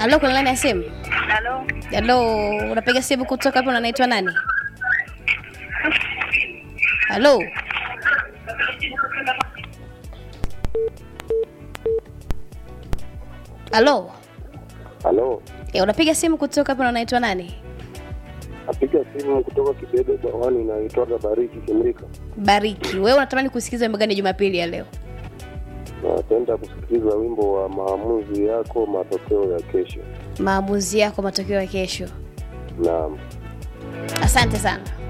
Halo, kuna nani ya simu? Halo, Halo, unapiga simu kutoka hapo, unaitwa nani? Halo, halo, Halo, Eh, unapiga simu kutoka hapo, unaitwa nani? napiga simu kutoka Kibebe Bawani, naitwaga Bariki Kimrika. Bariki, wewe unatamani kusikiza wimbo gani Jumapili ya leo? Napenda kusikiliza wimbo wa maamuzi yako, matokeo ya kesho. Maamuzi yako, matokeo ya kesho. Naam. Asante sana.